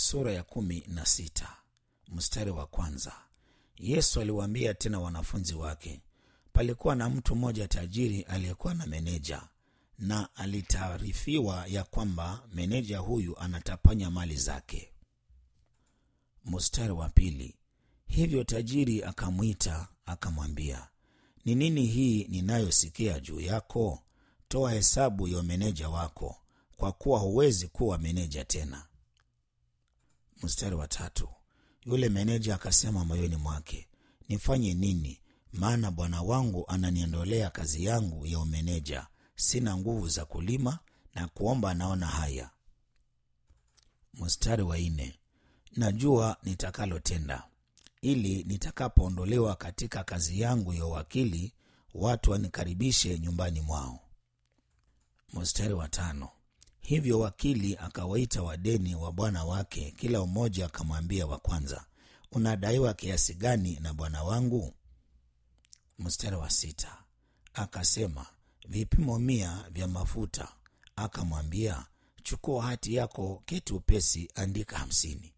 sura ya kumi na sita mstari wa kwanza yesu aliwaambia tena wanafunzi wake palikuwa na mtu mmoja tajiri aliyekuwa na meneja na alitaarifiwa ya kwamba meneja huyu anatapanya mali zake mstari wa pili hivyo tajiri akamwita akamwambia ni nini hii ninayosikia juu yako toa hesabu ya meneja wako kwa kuwa huwezi kuwa meneja tena mstari wa tatu yule meneja akasema moyoni mwake nifanye nini maana bwana wangu ananiondolea kazi yangu ya umeneja sina nguvu za kulima na kuomba naona haya mstari wa nne najua nitakalotenda ili nitakapoondolewa katika kazi yangu ya uwakili watu wanikaribishe nyumbani mwao mstari wa tano hivyo wakili akawaita wadeni wa bwana wake kila mmoja akamwambia wa kwanza unadaiwa kiasi gani na bwana wangu mstari wa sita akasema vipimo mia vya mafuta akamwambia chukua hati yako keti upesi andika hamsini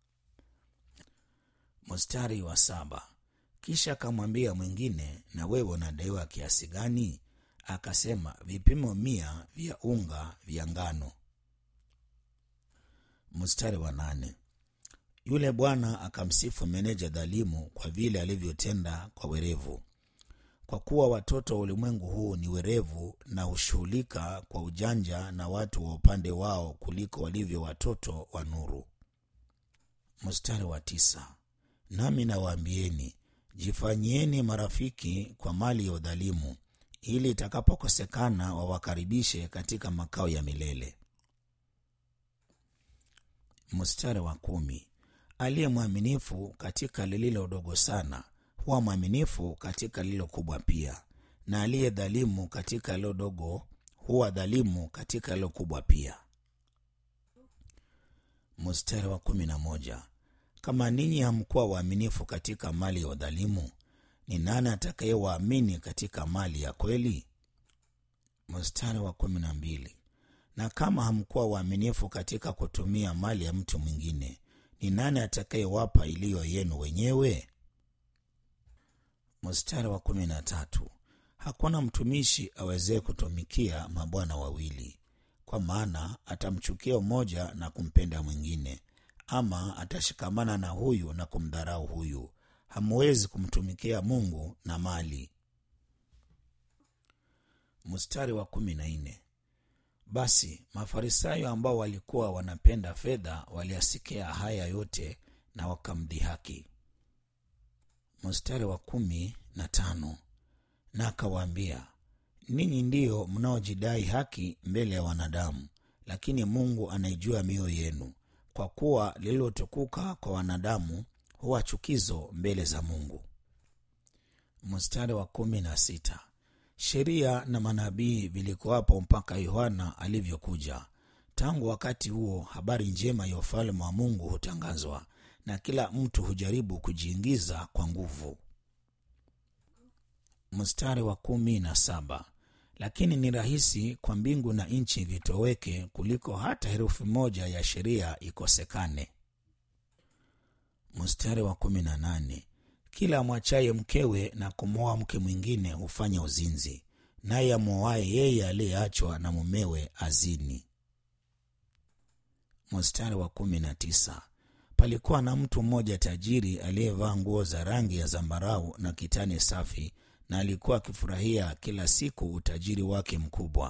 mstari wa saba kisha akamwambia mwingine na wewe unadaiwa kiasi gani akasema vipimo mia vya unga vya ngano mstari wa nane yule bwana akamsifu meneja dhalimu kwa vile alivyotenda kwa werevu kwa kuwa watoto wa ulimwengu huu ni werevu na hushughulika kwa ujanja na watu wa upande wao kuliko walivyo watoto wa nuru mstari wa tisa nami nawaambieni jifanyieni marafiki kwa mali ya udhalimu ili itakapokosekana wawakaribishe katika makao ya milele mstari wa kumi aliye mwaminifu katika lililo dogo sana huwa mwaminifu katika lililo kubwa pia na aliye dhalimu katika lilo dogo huwa dhalimu katika lilo kubwa pia mstari wa kumi na moja kama ninyi hamkuwa waaminifu katika mali ya udhalimu ni nani atakayewaamini katika mali ya kweli mstari wa kumi na mbili na kama hamkuwa waaminifu katika kutumia mali ya mtu mwingine ni nani atakayewapa iliyo yenu wenyewe mstari wa kumi na tatu hakuna mtumishi awezee kutumikia mabwana wawili kwa maana atamchukia mmoja na kumpenda mwingine ama atashikamana na huyu na kumdharau huyu hamwezi kumtumikia mungu na mali mstari wa kumi na nne basi mafarisayo ambao walikuwa wanapenda fedha waliasikia haya yote na wakamdhihaki mstari wa kumi na tano na akawaambia ninyi ndiyo mnaojidai haki mbele ya wanadamu lakini mungu anaijua mioyo yenu kwa kuwa lililotukuka kwa wanadamu huwa chukizo mbele za mungu mstari wa kumi na sita sheria na manabii vilikuwapo mpaka yohana alivyokuja tangu wakati huo habari njema ya ufalme wa mungu hutangazwa na kila mtu hujaribu kujiingiza kwa nguvu mstari wa kumi na saba lakini ni rahisi kwa mbingu na nchi vitoweke kuliko hata herufi moja ya sheria ikosekane mstari wa kumi na nane kila amwachaye mkewe na kumwoa mke mwingine hufanya uzinzi naye amwoaye yeye aliyeachwa na mumewe azini mstari wa kumi na tisa palikuwa na mtu mmoja tajiri aliyevaa nguo za rangi ya zambarau na kitani safi na alikuwa akifurahia kila siku utajiri wake mkubwa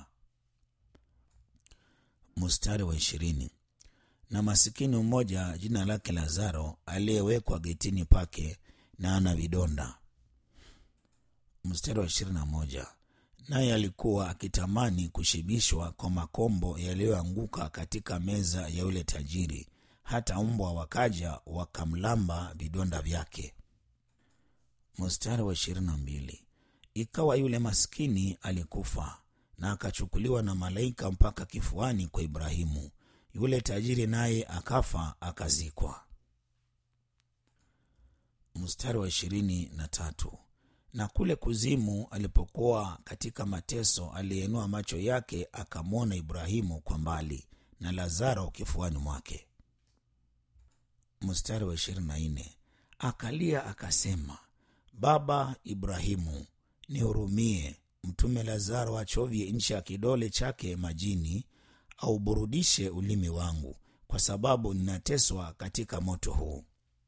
mstari wa ishirini na masikini mmoja jina lake lazaro aliyewekwa getini pake na ana vidonda mstari wa ishirini na moja naye alikuwa akitamani kushibishwa kwa makombo yaliyoanguka katika meza ya yule tajiri hata mbwa wakaja wakamlamba vidonda vyake mstari wa ishirini na mbili ikawa yule maskini alikufa na akachukuliwa na malaika mpaka kifuani kwa ibrahimu yule tajiri naye akafa akazikwa mstari wa ishirini na tatu na kule kuzimu alipokuwa katika mateso aliyenua macho yake akamwona ibrahimu kwa mbali na lazaro kifuani mwake mstari wa ishirini na nne akalia akasema baba ibrahimu nihurumie mtume lazaro achovye nchi ya kidole chake majini auburudishe ulimi wangu kwa sababu ninateswa katika moto huu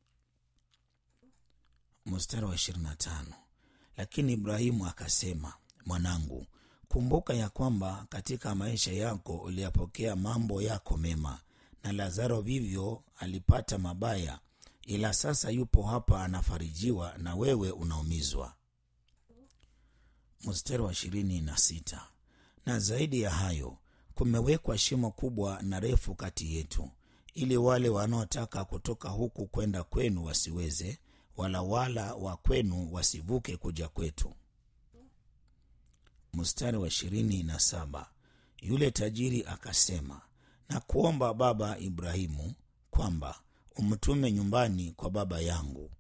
mstari wa 25 lakini ibrahimu akasema mwanangu kumbuka ya kwamba katika maisha yako uliyapokea mambo yako mema na lazaro vivyo alipata mabaya ila sasa yupo hapa anafarijiwa na wewe unaumizwa mstari wa ishirini na sita na zaidi ya hayo kumewekwa shimo kubwa na refu kati yetu ili wale wanaotaka kutoka huku kwenda kwenu wasiweze wala wala wa kwenu wasivuke kuja kwetu mstari wa ishirini na saba yule tajiri akasema na kuomba baba ibrahimu kwamba umtume nyumbani kwa baba yangu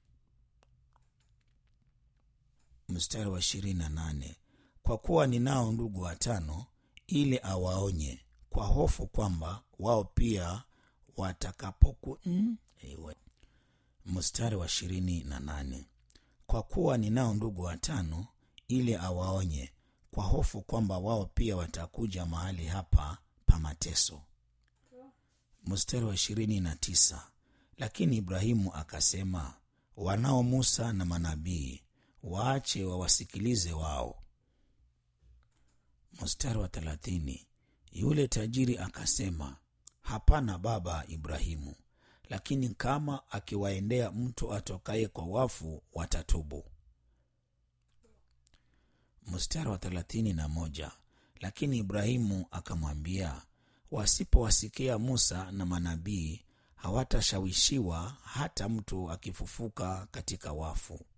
mstari wa ishirini na nane kwa kuwa ninao ndugu watano ili awaonye kwa hofu kwamba wao pia watakapoku mm, ewe. mstari wa ishirini na nane kwa kuwa ninao ndugu watano ili awaonye kwa hofu kwamba wao pia watakuja mahali hapa pa mateso mstari wa ishirini na tisa lakini ibrahimu akasema wanao musa na manabii waache wawasikilize wao mstari wa thelathini yule tajiri akasema hapana baba ibrahimu lakini kama akiwaendea mtu atokaye kwa wafu watatubu mstari wa thelathini na moja lakini ibrahimu akamwambia wasipowasikia musa na manabii hawatashawishiwa hata mtu akifufuka katika wafu